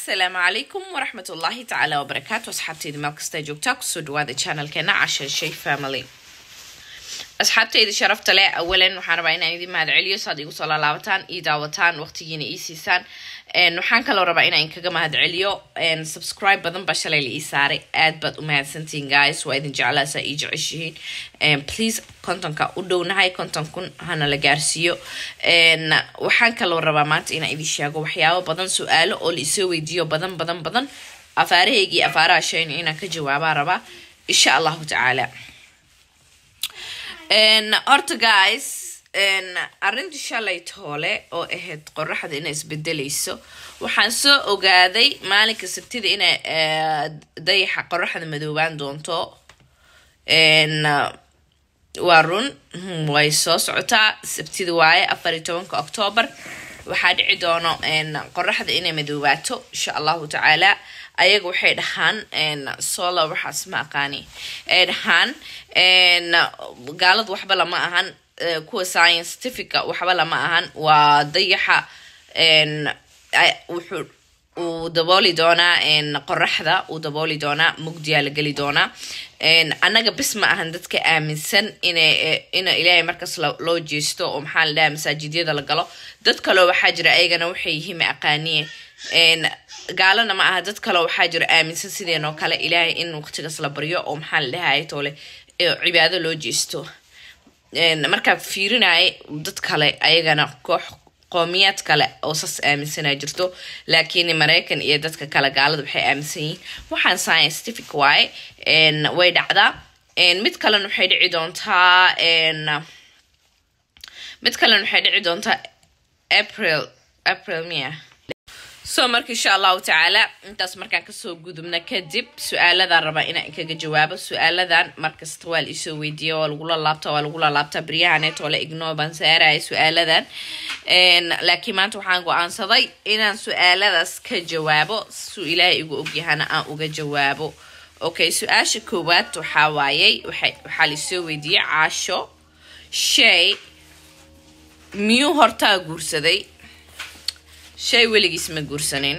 asalaamu calaykum waraxmat ullaahi tacaala wabarakaatu asxaabteyda meel kasta joogtaa kusoo dhawaada channelkeena cashar shay family asxaabteyda sharafta leh awalan waxaan rabaa inaan idin mahad celiyo saad igu soo laalaabataan ii daawataan waqtigiina ii siisaan waxaan kaloo rabaa inaan kaga mahad celiyo subscribe badan baa shalay la ii saaray aad baad u mahadsantihiin guys waa idin jeclaasaa ii jeceshihiin please kontonka u dhownahay konton kun hana la gaarsiiyo waxaan kaloo rabaa maanta inaan idin sheego waxyaabo badan su-aalo oo la isoo weydiiyo badan badan badan afaarahaygii afaaraha shayna inaan ka jawaabaa rabaa insha allahu tacaala horta guys arrintii shalay toole oo ahayd qoraxda inay isbedelayso waxaan soo ogaaday maalinka sabtida inay dayaxa qoraxda madoobaan doonto waa run way soo socotaa sabtida waaye afar iyo tobanka octoobar waxaa dhici doono qoraxda inay madoobaato insha allahu tacaala ayaga waxay dhahaan solar waxaas ma aqaani ay dhahaan gaalada waxba lama ahan kuwa scientifica waxba lama ahan waa dayaxa wuxuu uu dabooli doonaa qoraxda uu dabooli doonaa mugdiyaa la geli doonaa annaga bis ma ahan dadka aaminsan ina ina ilaahay markaas loo jeesto oo maxaa la dhaha masaajidyada la galo dad kaleo waxaa jira ayagana waxay yihiin ma aqaaniye gaalana ma aha dad kaleo waxaa jira aaminsan sideenoo kale ilaahay in waqtigaas la baryo oo maxaa la dhahay toole cibaado loo jeesto markaa fiirinaya dad kale ayagana koox qoomiyaad kale oo sas aaminsanaa jirto laakiin maraykan iyo dadka kale gaalada waxay aaminsan yihiin waxaan scientific waaye way dhacdaa mid kalena waxay dhici doontaa mid kalena waxay dhici doontaa april april mia so marka insha allahu tacaala intaas markaan kasoo gudubna kadib su-aaladan rabaa inaan kaga jawaabo su-aaladan markasta waa la isoo weydiiya waa lagula laabta waa lagula laabta baryahaneet oo la ignoo baan saaraya su-aaladan laakiin maanta waxaan go-aansaday inaan su-aaladaas ka jawaabo suu ilaahay igu ogyahana aan uga jawaabo okay su-aasha koowaad waxaa waayey waxaa la isoo weydiiyey caasho shay miyuu hortaa guursaday shay weligiis ma guursanin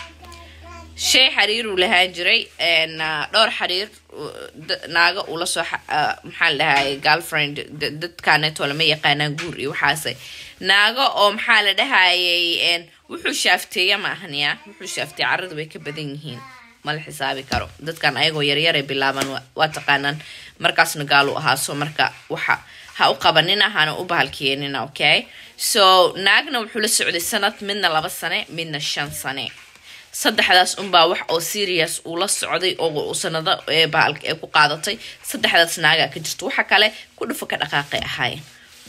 shay xariiruu lahaan jiray dhowr xariir naaga ula soo maxaa la dhahay girlfriend dadkaneetoo lama yaqaanaan guur iyo waxaase naago oo maxaa la dhahayay wuxuu shaafteeya ma ahaniya wuxuu shaafteeya carrada way ka badan yihiin mala xisaabi karo dadkan ayagoo yaryaray bilaaban waa taqaanaan markaasna gaalu ahaaso marka waxa ha u qabanina hana u bahalkeenina okay so naagna wuxuu la socday sanad midna laba sane midna shan sane saddexdaas unbaa wax oo serious uu la socday oo sanado bahalka ee ku qaadatay saddexdaas naagaa ka jirto waxa kale ku dhufo ka dhaqaaqay ahaayeen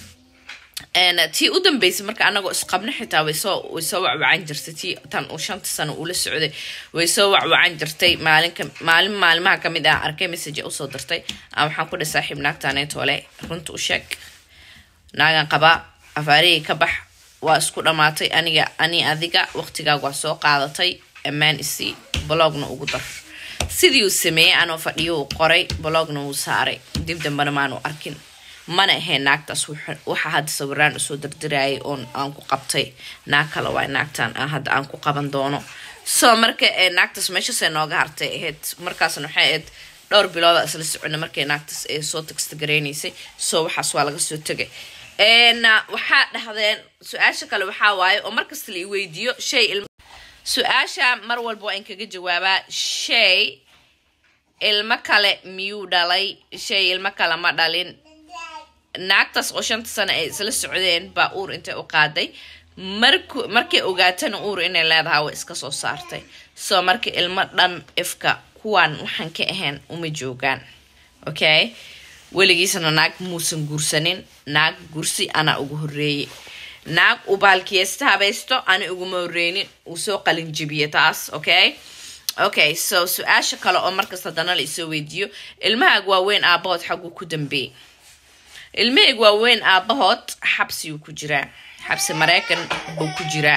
tii u dambeysay marka anagoo isqabno xitaa waysoo way soo wacwacan jirtay tii tan uu shanta sano uula socday way soo wacwacan jirtay maalinka maalin maalimaha kamid ah arkay message usoo dirtay a waxaan ku dhi saaxiib naagtaneetoole runta u sheeg naagan qabaa afaarihii ka bax waa isku dhammaatay aniga ani adiga waqtigaaga waa soo qaadatay ammaan isii blogna ugu dar sidii uu sameeyey anoo fadhiyo uu qoray blogna wuu saaray dib dambena maanu arkin mana ahayn naagtaas waxa hadda sawiraan usoo dirdirayay oon aan ku qabtay naag kale waa naagtan hadda aan ku qaban doono so marka naagtaas meeshaasay nooga hartay ahayd markaasna waxay ahayd dhowr bilooda isla socona markay naagtaas ee soo tagsta gareynaysay so waxaas waa laga soo tegay waxaa dhahdeen su-aasha kale waxaa waaye oo markasta la i weydiiyo shay su-aasha mar walba waa in kaga jawaabaa shay ilmo kale miyuu dhalay shay ilmo kale ma dhalin naagtaas oo shanta sano ay isla socdeen baa uur intay u qaaday mark markay ogaatana uur inay leedahay way iska soo saartay soo marka ilmo dhan ifka kuwaan waxaan ka ahayn uma joogaan okay weligiisna naag muusan guursanin naag gursi anaa ugu horeeyey naag uu baalkiyesta habaysto ana uguma horeynin uu soo qalinjibiye taas okay okay so su-aasha kale oo markasta haddana la isoo weydiiyo ilmahaag waaweyn aabahood xaguu ku dambeeyey ilmahayg waaweyn aabahood xabsiguu ku jiraa xabsi maraykan buu ku jiraa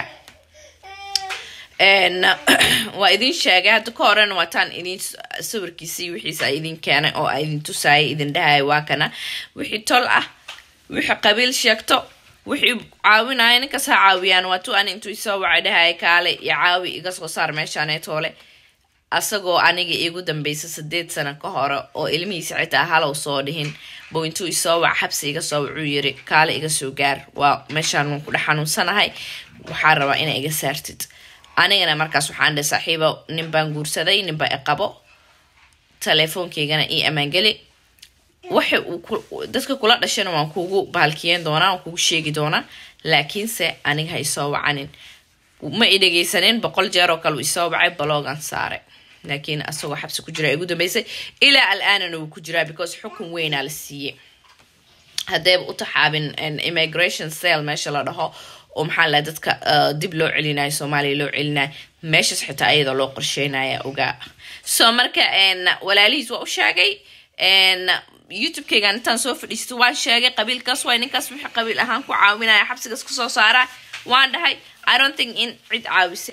waa idin sheegay hadda ka horena waataan idin sawirkiisii wixiisa idin keenay oo idin tusaayay idin dhahaya waa kana wixii tol ah wixii qabiil sheegto wixii caawinaya ninkaas ha caawiyaan waa tu an intuu isoo wacay dhahaya kaale iyo caawi iga soo saar meeshaaneetoole asagoo aniga iigu dambeysa sideed sano ka hore oo ilmihiisa xitaa halow soo dhihin buu intuu isoo wac xabsi iga soo wacuu yiri kaale iga soo gaar waa meeshaan waan ku dhex xanuunsanahay waxaa rabaa inaa iga saartid anigana markaas waxaan dhe saaxiibo nin baan guursaday ninbaa iqabo teleefoonkaygana ii ammaangeli waxa uu dadka kula dhashana waan kugu bahalkiyeen doonaa waan kugu sheegi doonaa laakiinse aniga ha isoo wacanin ma i dhegeysanin boqol jeer oo kale uu isoo wacay baloogan saare laakiin asagoo xabsi ku jira igu dambeysay ilaa al-aanana wuu ku jiraa because xukun weynaa la siiyey haddayba u taxaabin immigration sale meesha la dhaho oo maxaa la dadka dib loo celinayo soomaaliya loo celinayo meeshaas xitaa ayadoo loo qorsheynaya ogaa so marka walaalihiis waa u sheegay youtube-kaygan intaan soo fadhiisto waan sheegay qabiilkaas waay ninkaas wixii qabiil ahaan ku caawinaya xabsigaas kusoo saaraa waan dhahay i don't think in cid caawisay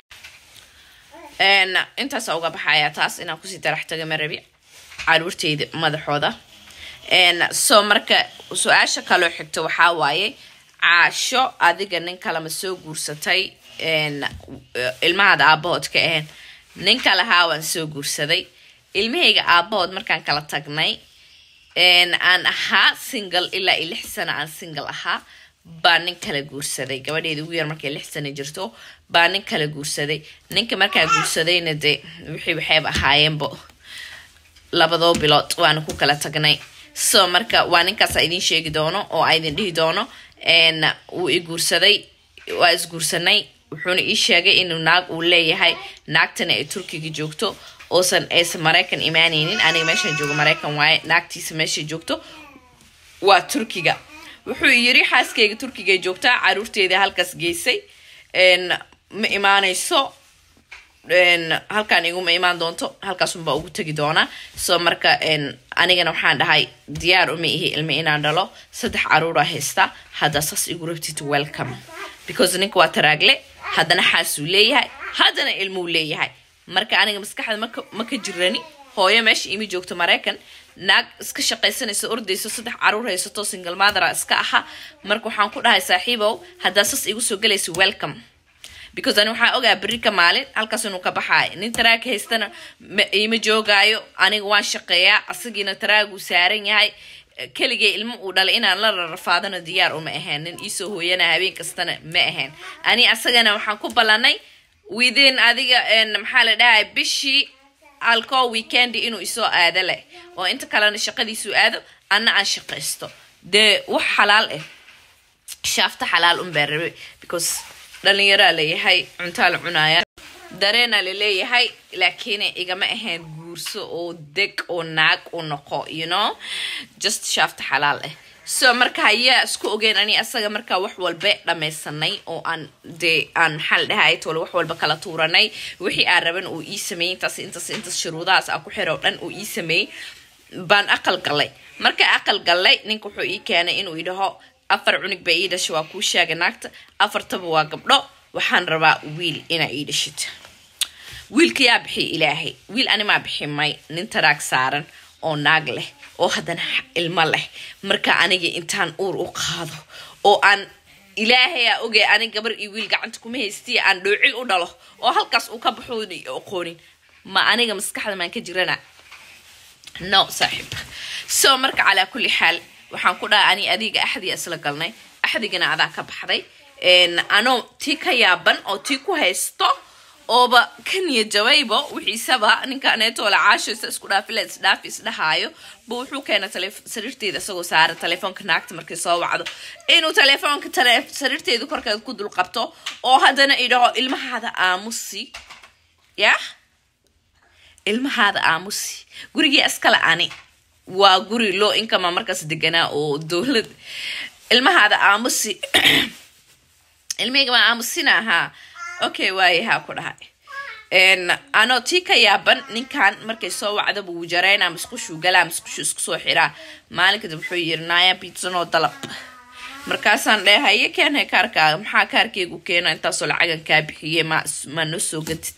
intaasa uga baxaya taas inaan kusii darax taga marabi caruurteyda madaxooda so marka su-aasha kaloo xigta waxaa waaye caasho adiga nin kalema soo guursatay ilmahaada aabahood ka ahayn nin kalahaa waan soo guursaday ilmahayga aabahood markaan kala tagnay aan ahaa single ilaa iyo lix sano aan single ahaa baa nin kala guursaday gabadheeda ugu yar markay lix sano jirto baa nin kala guursaday ninka markaa guursadayna de wixii waxayba ahaayeenba labadoo bilood waana ku kala tagnay so marka waa ninkaasa idin sheegi doono oo a idin dhihi doono wuu i guursaday waa isguursanay wuxuuna ii sheegay inuu naag uu leeyahay naagtana ay turkiga joogto oosan aysan maraykan imaanaynin aniga meeshaan joogo maraykan waaye naagtiisa meeshay joogto waa turkiga wuxuu yiri xaaskayga turkigay joogtaa caruurteedii halkaas geysay ma imaanayso halkaan iguma imaan doonto halkaasunbaa ugu tegi doonaa so marka anigana waxaan dhahay diyaar uma ihi ilmi inaan dhalo saddex caruura haysta haddaa saas igu rabtid welcome because ninka waa taraagle haddana xaasuu leeyahay haddana ilmuu leeyahay marka aniga maskaxda ma ka jirani hooyo meesha imi joogto maraykan naag iska shaqaysanayso ordayso saddex caruur haysato single madara iska aha marka waxaan ku dhahay saaxiibow haddaa sas igu soo galaysa welcome because ani waxaa ogaa berri ka maalin halkaas inuu ka baxaayo nin taraag haystana ima joogaayo aniga waan shaqeeyaa asagiina taraaguu saaran yahay keligay ilmo uu dhalay inaan la rarafaadano diyaar uma ahayn nin iisoo hooyana habeen kastana ma ahayn ani asagana waxaan ku ballanay within adiga maxaa la dhahay bishii alcool weekendi inuu isoo aado leh oo inta kalena shaqadiisuu aado anna aan shaqaysto dee wax xalaal ah shaafta xalaal unbaa rabe because dhalinyaraa leeyahay cuntaa la cunaaya dareena laleeyahay laakiin igama ahayn guurso oo deg oo naag u noqo you know just shaafta xalaal ah so marka hayaa isku ogeyn ani asaga markaa wax walba dhamaysanay oo aan dee aan maxaa la dhahay tole wax walba kala tuuranay wixii aan raban uu ii sameeyey intaas intaas intaas shuruudahaas aan ku xiro dhan uu ii sameeyey baan aqal galay marka aqal galay ninka wuxuu ii keenay inuu idhaho afar cunug baa ii dhashay waa kuu sheega naagta afartaba waa gabdho waxaan rabaa wiil inaa ii dhashid wiilka yaa bixiy ilaahay wiil animaa bixi may nin taraag saaran oo naag leh oo haddana ilmo leh marka aniga intaan uur u qaado oo aan ilaahayaa ogay anig gabar iyo wiil gacanta kuma haystiya aan dhoocil u dhalo oo halkaas uu ka baxo aqoonin ma aniga maskaxda maan ka jirana no saaxiib so marka calaa kulli xaal waxaan ku dhahay ani adiga axdiga isla galnay axdigana adaa ka baxday anoo tii ka yaaban oo tii ku haysto ooba ka niyajabaybo wixiisaba ninkaneetoola caashaysa isku dhaafila isdhaafi isdhahaayo bu wuxuu keena sariirteeda isagoo saara telefoonka naagta markay soo wacdo inuu telefoonka sariirteeda korkeeda ku dul qabto oo haddana idhaho ilmahaada aamusi yah ilmahaada aamusi gurigii iskale ani waa guri loo inkama markaas deganaa oo dowlad ilmahaada aamusi ilmihayga maa aamusina ahaa okay waayahaa ku dhahay anoo tii ka yaaban ninkan markay soo wacdaba wuu jaraynaa musqushuu galaa musqushu isku soo xiraa maalin kadib wuxuu yiri naaya biitsanoo dalab markaasaan dheh haye keenhay kaarkaaga maxaa kaarkeygu keena intaasoo lacagan kaa bixiye ma ma noo soo gatid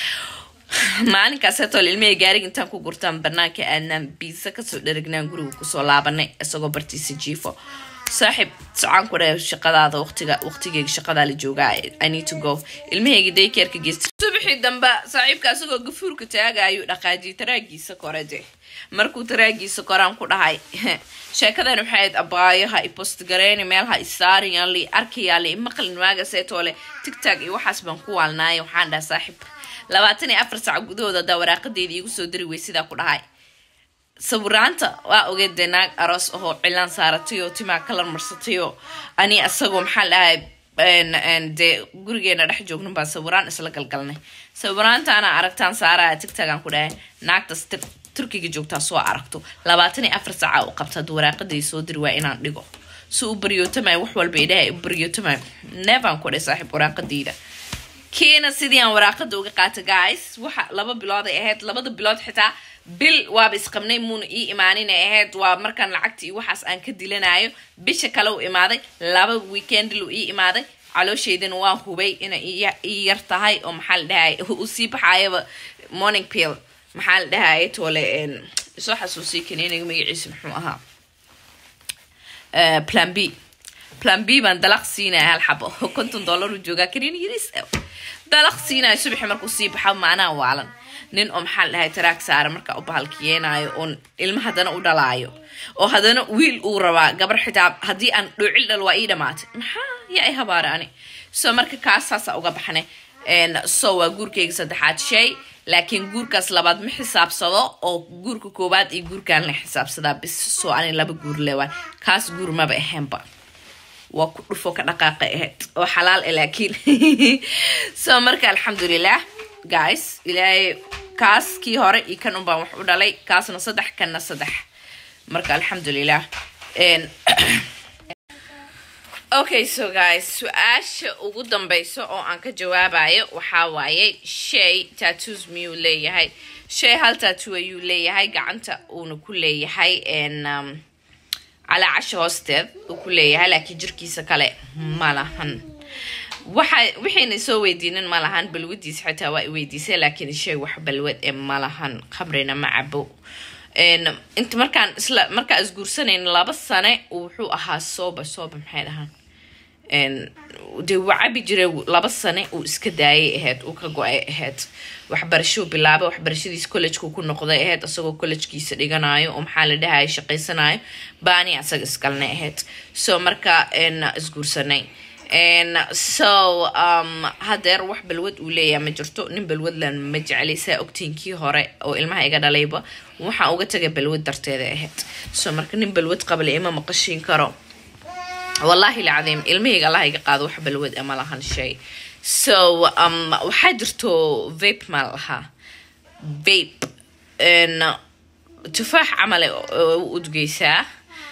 maalinkaas hetol ilmihii gaariga intaan ku gurtaan banaanka aadnaan biisa kasoo dharagnaan guriga kusoo laabanay isagoo bartiisa jiifo saaxib socaan ku dhahay shaqadaada waqtiga waqtigeyga shaqadaa la joogaa i need to go ilmahayga daykeerka geysta subaxii dambe saaxiibka asagoo gafuurka taagaayuu dhaqaajiyay taraagiisa kore de markuu taraagiisa koraan ku dhahay sheekadan waxay ahayd abaayo ha ipost gareyni meel ha isaarin yaa li arkayaa li maqlin maagaseetoo le tigtag iyo waxaas baan ku waalnaaya waxaan dhaha saaxib labaatan iyo afar sac gudahooda hadaa waraaqadeeda iigu soo diri wey sidaa ku dhahay sawiraanta waa ogeed dee naag aroos ahoo cilaan saaratay oo timaa kalar marsatay oo ani asagoo maxaa dhahay dee gurigeena dhex joognan baan sawiraan isla galgalnay sawiraantaana aragtaan saaraya tigtagan ku dhahay naagtas turkiga joogtaa soo aragto labaatan iyo afar saaca u qabta hadduu waraaqadii soo diri waa inaan dhigo si u baryootamay wax walba idhaha u baryootamay neefaan ku dhahay saaxiib waraaqadeyda kiina sidii aan waraaqada uga qaata guys waxa laba bilood ay ahayd labada bilood xitaa bil waaba isqabnay muuna ii imaanin ay ahayd waa markaan lacagta iyo waxaas aan ka dilanayo bisha kale u imaaday laba weekendlu ii imaaday caloosheydana waa hubay inay ii yar tahay oo maxaa la dhahay u sii baxayaba morning pill maxaa la dhahay toole soo xasuusii kaniiniga magaciisa muxuu ahaa plan b plan b baan dalaq siinaya hal xabo konton dollar u joogaa kaniin yaris dalaq siinaya subaxi markuu sii baxa maanaa waalan nin oo maxaa la dhahay taraag saara markaa u bahalkiyeenaayo oon ilmo haddana u dhalaayo oo haddana wiil uu rabaa gabar xitaa haddii aan dhoocil dhal waa ii dhamaatay maxaa yaa i habaara ani so marka kaas saasa uga baxnay so waa guurkayga saddexaad shay laakiin guurkaas labaad ma xisaabsado oo guurka koowaad iyo guurkaan la xisaabsadaa bis soo ani laba guur lewaan kaas guur maba ahaynba waa ku dhufo ka dhaqaaqa ahayd oo xalaal ah laakiin so marka alxamdulilah guys ilaahay kaas kii hore iyo kan unbaan wax u dhalay kaasna saddex kanna saddex marka alxamdulilah okay so guys su-aasha ugu dambeyso oo aan ka jawaabayo waxaa waaye shay tattoos miyuu leeyahay shay hal tattoo ayuu leeyahay gacanta uuna ku leeyahay calaa casho hoosteed uu ku leeyahay laakiin jirkiisa kale ma lahan waxa waxayna soo weydiinin ma lahan balwadiis xitaa waa i weydiisay laakiin shay wax balwad ee ma lahan khamrina ma cabo inta markaan isla markaa isguursanayn laba sane wuxuu ahaa sooba sooba maxay dhahaan dee wuu cabi jiray laba sane uu iska daayay ahayd uu ka go-ay ahayd waxbarashuu bilaabay waxbarashadiis collejku ku noqday ahayd isagoo collejkiisa dhiganayo oo maxaa la dhahaya shaqaysanayo baani asaga iskalnay ahayd so marka isguursanay so um, hadeer wax balwad uu leeyaha ma jirto nin balwadlan ma jeclay saa ogtiinkii hore oo ilmaha iga dhalayba waxaa uga tagay balwad darteeda ahayd so marka nin balwad qabla ima maqashiin karo wallahi lcadiim ilmahayga allah iga qaado wax balwad ama lahan shay so um, waxaa jirto vape maa lahaa vape tufaax camale u udgeysaa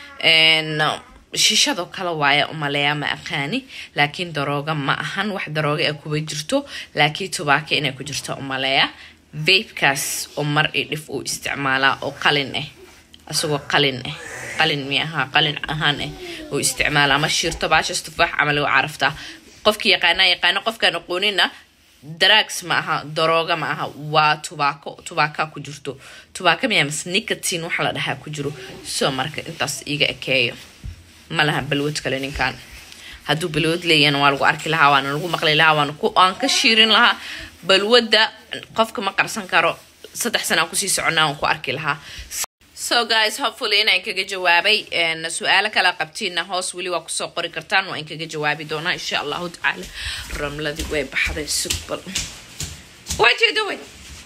shishadoo kale waaya umaleeyaa ma aqaani laakiin darooga ma ahan wax darooga a kuba jirto laakiin tubaaka inay ku jirto umaleeya vapekaas oo mar i dhif uu isticmaalaa oo qalin ah isagoo qalin ah qalin mi ahaa qalin ahaan ah uu isticmaalaa ma shiirto baashas tufaax camal u caraftaa qofkii yaqaanaa yaqaano qofkaan aqoonina drags ma aha darooga ma aha waa tubaako tubaakaa ku jirto tubaaka miyaa mas nicotin waxa la dhahaa ku jiro soo marka intaas iiga ekeeyo ma laha balwad kale ninkan hadduu balwad leeyahna waa lagu arki lahaa waana lagu maqli lahaa waana aan ka shiirin lahaa balwadda qofka ma qarsan karo saddex sana aan kusii soconaa aan ku arki lahaa so guys hopefully inaan kaga jawaabay su-aalo kala qabtiina hoos weli waa kusoo qori kartaan waa in kaga jawaabi doonaa insha allahu tacaala ramladii way baxday sugbal what you doing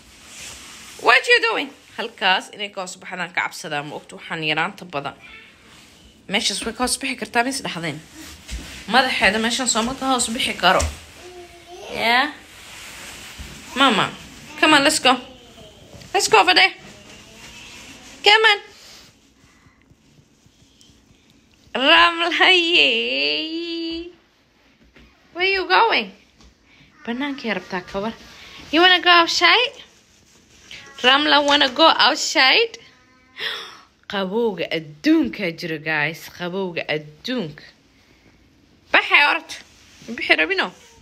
what you doing halkaas inay ka hoos baxdaan ka cabsadaa ma ogta waxaan yaraanta badan meeshaas way ka hoos bixi kartaa ma is dhahdeen madaxeeda meeshaan sooma ka hoos bixi karo yeah mama come on let's go let's go over there come on ramlaye where you going banaankay rabtaa kabar you wanna go outside ramla wanna go outside qabowga adduunkaa jiro guys qabowga adduunka baxay orta bixi rabino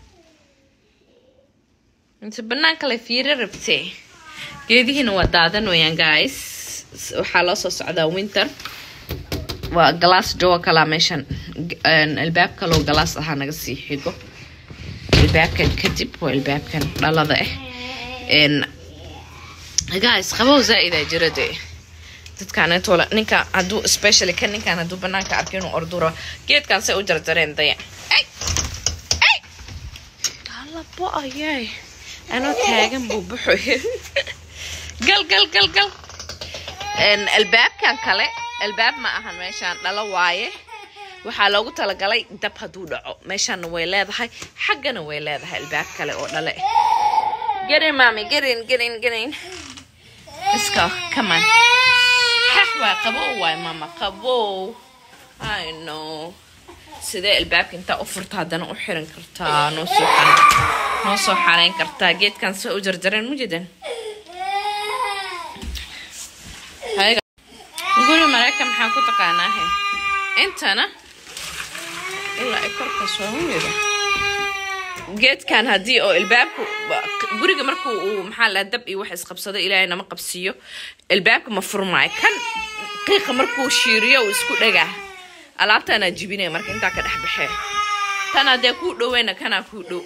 inta banaanka la fiiro rabtee geedihiina waa daadan wayaan guys waxaa loo soo socdaa winter waa galaas jowa kalaa meeshan albaab kaloo galaas ahaa naga sii xigo albaabkan kadib waa albaabkan dhalada ah guys qabow zaa-idaa jira dee dadkaanetoola ninka hadduu especially kan ninkaan hadduu banaanka arka inuu ordura geedkan say u jarjareen daya ay ay alabo ayay anoo taagan buu baxoy gal gal gal gal albaabkan kale albaab ma ahan meeshaan dhalo waaye waxaa loogu talagalay dab hadduu dhaco meeshaana way leedahay xaggana way leedahay albaab kale oo dhale gerin maami gerin gerin gerin iska kaman xax waa qabow waay mama qabow i know sidee albaabka intaa u furta haddana u xiran kartaa noo soo noo soo xareyn kartaa geedkan se u jarjareen mujidan guri mareykan maxaa ku taqaanaahe intana ilaa ay korka soo yida geedkan haddii oo albaabku guriga marku uu maxaa laha dab iyo wax isqabsado ilaahay nama qabsiiyo albaabka ma furmaayo kan qiiqa markuu shiiriyo uu isku dhagaa alaabtaanaa jibinaya marka intaa ka dhex baxee tan haddee kuu dhoweyna kanaa kuu dhow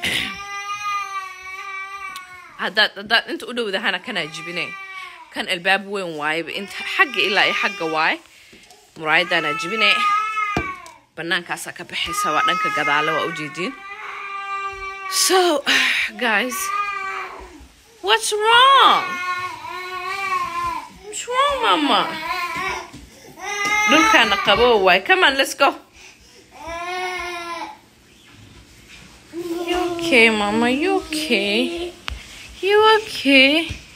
haddaad haddaad inta u dhowdahana kanaa jibinay kan albaab weyn waayeba inta xagga ilaa iyo xagga waaye muraayadaanaa jibinay bannaankaasaa ka baxaysa waa dhanka gadaale waa ujeediin so guys what's wrong what's wrong mama dhulkaana qabo waay come on let's go you okay mama you okay you okay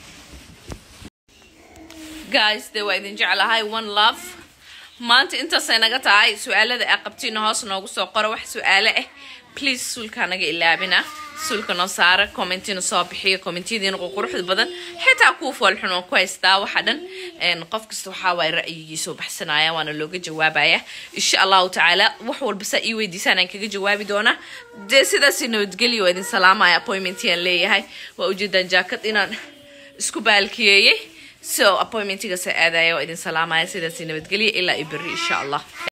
guys dee waa idin jeclahay one love maanta intaasay naga tahay su-aalada aa qabtiina hoos noogu soo qoro wax su-aale ah please suulkaa naga ilaabina suulka noo saara commentina soo bixiyo commentiyadiina quruxda badan xitaa kuu foolxun oo ku haystaa waxa dhan qof kasta waxaa waay ra'yigiisoo baxsanaya waana looga jawaabaya insha allahu tacaala wax walba saa ii weydiisaan aan kaga jawaabi doonaa dee sidaasi nabadgelyo waa idin salaamaya appointmentiaan leeyahay waa ujeedaan jaakad inaan isku baalkiyeeyey so appointmentiga sa aadaya waa idin salaamaya sidaasi nabadgelyo ilaa iyo berri insha allah